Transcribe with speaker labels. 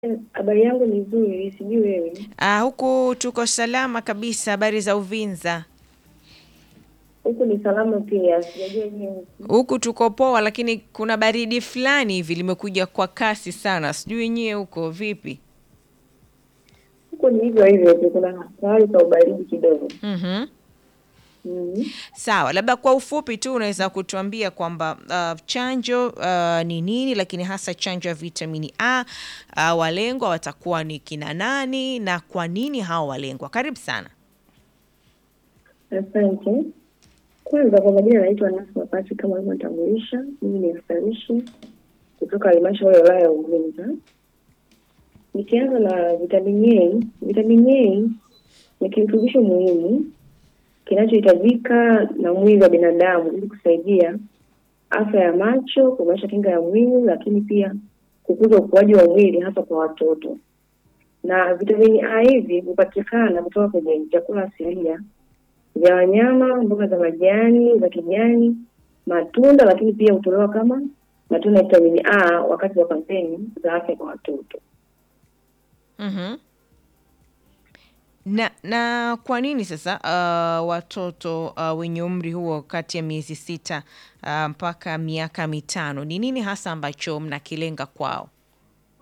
Speaker 1: Habari yangu ni nzuri, sijui wewe.
Speaker 2: Ah, huku tuko salama kabisa. Habari za Uvinza?
Speaker 1: Huku ni salama pia, sijajua nyewe huku.
Speaker 2: Huku tuko poa, lakini kuna baridi fulani hivi limekuja kwa kasi sana. Sijui nyie huko vipi?
Speaker 1: Huku ni hivyo hivyo tu, kuna hali ka ubaridi kidogo.
Speaker 2: Mhm.
Speaker 1: Mhm.
Speaker 2: Sawa, labda kwa ufupi tu unaweza kutuambia kwamba uh, chanjo uh, ni nini, lakini hasa chanjo ya vitamini A uh, walengwa watakuwa ni kina nani na kwa nini hao walengwa? Karibu sana.
Speaker 1: Asante. Kwanza kwa majina naitwa Nasma Pati kama ulivyotambulisha. Mimi ni mstarishi kutoka halmashauri ya wilaya ya Uvinza. Nikianza na vitamini A, vitamini A ni kirutubisho muhimu kinachohitajika na mwili wa binadamu ili kusaidia afya ya macho, kuimarisha kinga ya mwili, lakini pia kukuza ukuaji wa mwili hasa kwa watoto. Na vitamini A hivi hupatikana kutoka kwenye chakula asilia vya wanyama, mboga za majani za kijani, matunda, lakini pia hutolewa kama matunda ya vitamini A wakati wa kampeni za afya kwa watoto.
Speaker 2: Mhm. Na na kwa nini sasa uh, watoto uh, wenye umri huo kati ya miezi sita uh, mpaka miaka mitano, ni nini hasa ambacho mnakilenga kwao?